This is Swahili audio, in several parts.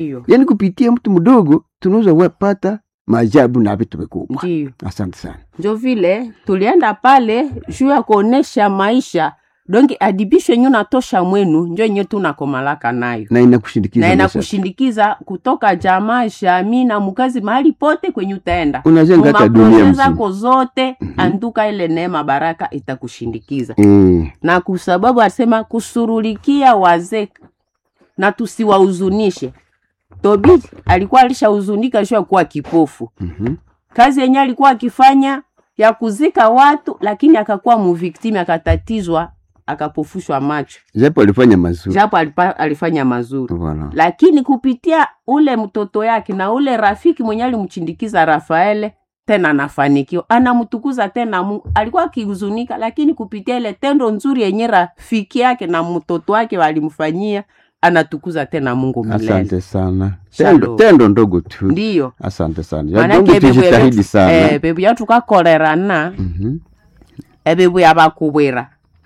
Ndiyo. yaani kupitia mtu mdogo tunaweza wapata maajabu na vitu vikubwa Ndiyo. asante sana njo vile tulienda pale juu ya kuonesha maisha dongi adibisho yenye unatosha mwenu njo yenye tunakomalaka nayo na inakushindikiza na maisha. inakushindikiza kutoka jamaa jamii na mkazi mahali pote kwenye utaenda unajenga hata dunia Mumaproje mzima zako zote anduka ile neema baraka itakushindikiza Eh, na kwa sababu asema kusurulikia wazee na tusiwahuzunishe tobi alikuwa alishahuzunika juu ya kuwa kipofu mhm. kazi yenye alikuwa akifanya ya kuzika watu lakini akakuwa muviktimi akatatizwa akapofushwa macho japo alifanya mazuri japo alipa, alifanya mazuri Voilà. lakini kupitia ule mtoto yake na ule rafiki mwenye alimchindikiza rafaele tena anafanikiwa anamtukuza tena mungu alikuwa akihuzunika lakini kupitia ile tendo nzuri yenye rafiki yake na mtoto wake walimfanyia anatukuza tena mungu milele asante sana Shalom. tendo, tendo ndogo tu ndiyo asante sana Ya manake Mungu tujitahidi sana eh, bebu yatukakolerana Mhm. ebibu yabakubwira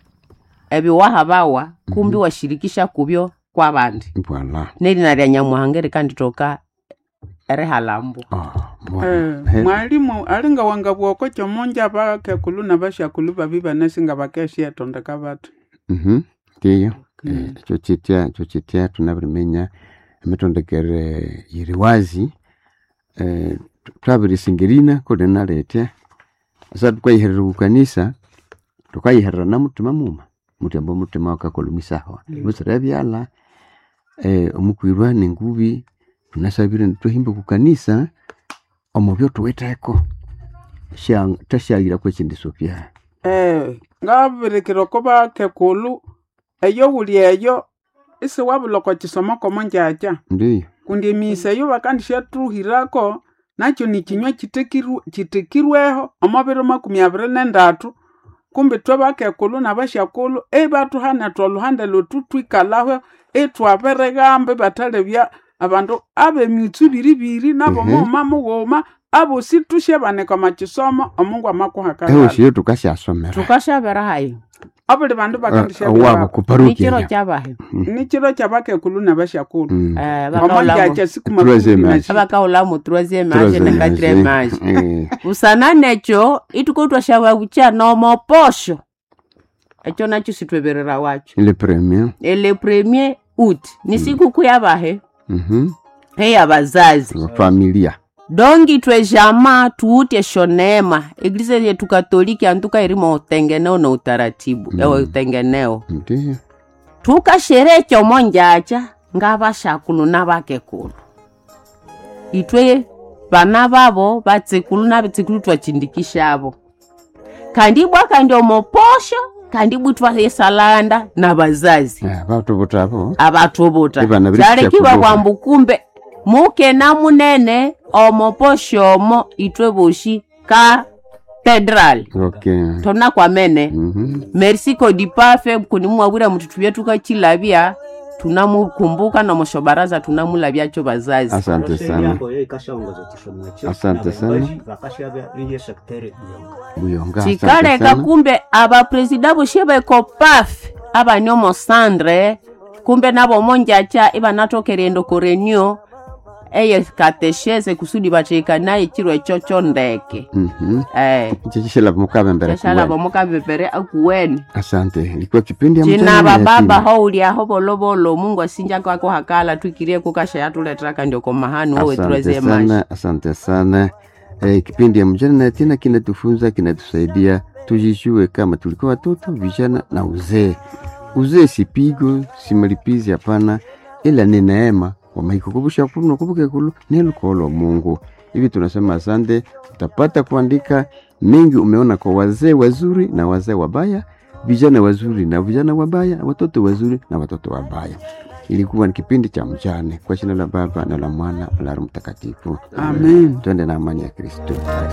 ebiwaha bawa kumbi washirikisha kubyo kwa bandi Voilà. nelina lya nyamuhanga erikanditoka erihalambo Ah, Eh, voilà. Eh, mwalimu alinga wanga bwoko chomonja bakekulu na bashakulu babi banesinga bakeshietondeka batu mhm. ndiyo Mm. Eh, ekyo kitya ekyo kitya tunabirimenya emitondekere yiri wazi eh, tu- twabirisingerina kuli naletya asa tukayiherera kukanisa tukayiherera na mutima muma mutyamba omutima wakakolhumisaho busira byala eh, omukwirwa nengubi tunasabire nitwahimba kukanisa omubyo tuwitheko Sya- tasyaghira kwekindisyo byayo Eh, ngabirikira ko bakekulu eyo wuli eyo isi wabuloko kisomo komonjaja ndiyo kundi emisa eyo bakandishatruhirako nakyo nikinywa kitekiru- kitekirweho omubiri makumi abiri nendatu kumbi twe bakekulu nabashakulu ebatuhanetwa oluhande lwetu twikalaho etwabirigambe batalebya abandu abemitsu biribiri nabo Mhm. mughuma mughuma abosi tushebanika makisomo omungu amakuhakalala ehosiyo tukasyasomera tukashavera hayi abuli bandu wabo bakandishabirako nikiro kuparukia kyavahe nikiro kyabakekulu nabashakulu Mm. omonjaja siku makumi Troisième na age. shi- abakaulamu troisième age Troisième ne quatrième age Eh, usana necho itukotwashava bucha nomoposho echo nacho sitweverera wacho le premier ele premier out ni sikukuu yavahe Mhm. heya vazazi Wa familia dongi twe jama tuute shonema eglise yetu katoliki antuka irimo utengeneo na utaratibu Mm. ewe utengeneo ndiyo tukasherehe chomo njacha ngavashakulu navakekulu itwe vana vavo vatsikulu na vitsikulu twachindikishavo kandi bwaka ndio moposho kandi bwitwa yesalanda na vazazi Eh, batu butabo avatuvuta Ivana viri chalekiva kuchakuduka. kwambu kumbe mukena munene omoposhomo itwe voshi katedrali okay tona kwamene Mhm. merci kodipafe kunimwawira mutu tuvye tukachilavya tunamukumbuka na moshobaraza tunamulavyacho vazazi asante sana yako yo ikashaongoza chisomo ekyo Asante sana. Abayobozi bakashabya iye secretary buyonga buyonga asante chikaleka sana kumbe abapresida voshe vekopafe avanyomo sandre kumbe navo monjacha ivanatokerendo korenio eye katesheze kusudi vacheka naye chiro echo chondeke Mhm. eh chichishila mukabembere chashala kuwene. vamukavepere akuweni asante ilikuwa kipindi ya cina mchana ya vababa yatima. houliaho volovolo mungu asinja kwako hakala twikirie kukasha yatuletraka ndio komahani wowe asante turezie maji sana asante sana eh, kipindi ya mjana na yatima kinatufunza kinatusaidia tujijue kama tulikuwa watoto vijana na uzee uzee si pigo si malipizi hapana ila ni neema wamaikukubusha kulu nakubuke kulu nelukolo mungu hivi tunasema asante utapata kuandika mengi umeona kwa wazee wazuri na wazee wabaya vijana wazuri na vijana wabaya watoto wazuri na watoto wabaya ilikuwa ni kipindi cha mjane kwa jina la baba na la mwana na la Roho mtakatifu amen twende na amani ya kristo